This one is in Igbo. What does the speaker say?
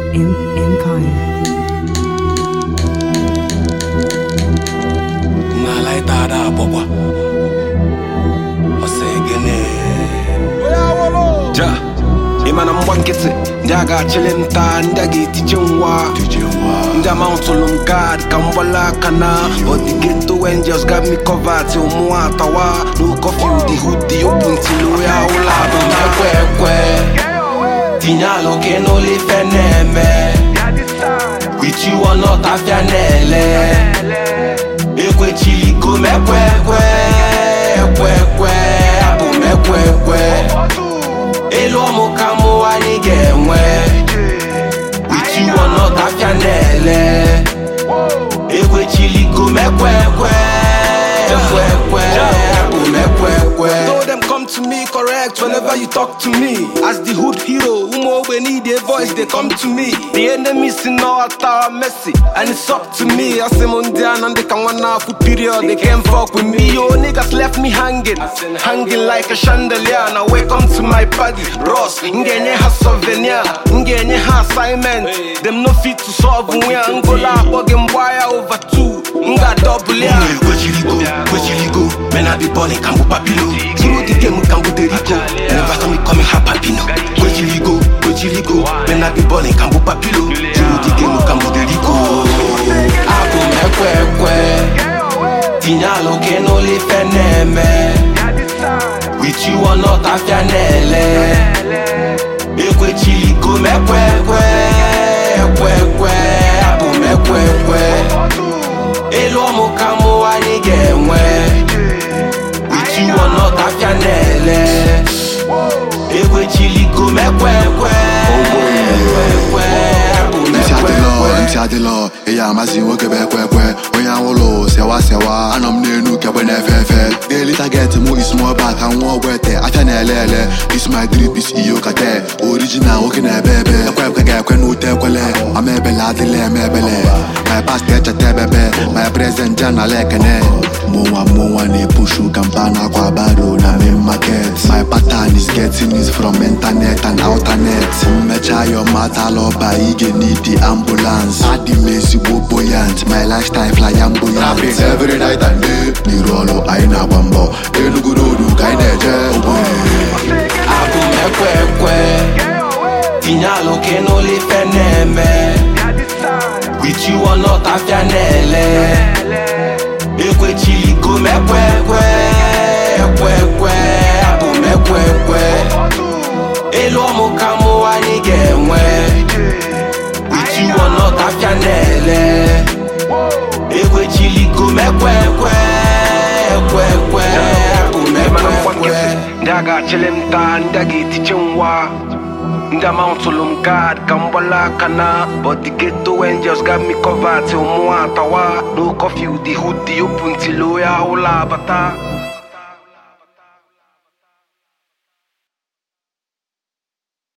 em- Empire. n'ala ịta ada agbọkwa ọsọ egene ja ịma na mgba nkịtị ndị a ga-achịlị m taa ndị a ga-etije nwa ndị amauntụlụ m gad ka m gbala aka na odigeto angels got me covered till mụ atawa no curfew the hood the open till ya ụlọ abụ m ekwe ekwe tinye alụ gị n'ụlọ ife na-eme with you or not afịa na-ele ekwechiligo m ekwe ekwe ekwe ekwe abụ m ekwe ekwe elu ọmụ ka mụ anyị ga-enwe with you or not afịa na-ele ekwechiligo m ekwe ekwe ekwe ekwe abụ m ekwe ekwe Told them come to me correct whenever you talk to me as the hood hero ụmụ ogbe need a voice they come to me the enemy si n'ọta Messi and it's up to me asị m ndị a na ndị ka nwa na-afụ period they can't fuck with me yo niggas left me hanging hanging like a chandelier now welcome to my party Ross m ga-enye ha souvenir m ga-enye ha assignment them no fit to solve nwe ya ngola akpọ gị mgba ya over two m ga-double ya Kwechiligo, kwechiligo, men I be balling kambu papilo. Through the game kambu deriko, never saw me coming ha papino. Kwechiligo, kwechiligo, men I be balling kambu papilo. Through the game kambu deriko. abụ m ekwe ekwe tinye alụ gị n'ụlọ ife na-eme with you or not afịa na-ele ekwechiligo m ekwe ekwe ekwe ekwe abụ m ekwe ekwe elu ọmụ ka mụ anyị ga-enwe with you or not afịa na-ele ekwechiligo m ekwe ekwe ekwe ekwe abụ m ntị ekwe adịlọ ekwe ntị adịlọ eya amazi nwoke bụ ekwe ekwe onye anwụlụ sewa sewa anọ m n'elu kegbe na-efe efe daily target mụ is small bag ka nwa ọgbọ ete afịa na-ele ele is my drip is iyo kate original nwoke na-ebe ebe ekwe ekwe ga-ekwe n'ute ekwele ama ebele adịla eme ebele my past echeta ebebe my present janala ekene mụnwa mụnwa na-epushu kampa na akwa baro na main market my pattern is getting it from internet and alternet mmecha your matter lọba ị ga-need the ambulance adị m ezigbo buoyant my lifestyle flamboyant every night and day n'iru ọrụ anyị na-agba mbọ enugu road ka anyị na-eje ogbenye abụ m ekwe ekwe tinye alụ gị n'ụlọ ife na-eme with you or not afịa na-ele ekwechiligo m ekwe ekwe ekwe ekwe abụ m ekwe ekwe elu ọmụ ka mụ anyị ga-enwe with you or not afịa na-ele ekwechiligo m ekwe ekwe ekwe ekwe abụ m ekwe ekwe ndị a ga-achịlị m taa ndị a ga-etije nwa ndị amauntụlụ m gad ka m gbala aka na but the ghetto angels got me covered till mụ atawa no curfew the hood the open till ya ụlọ abata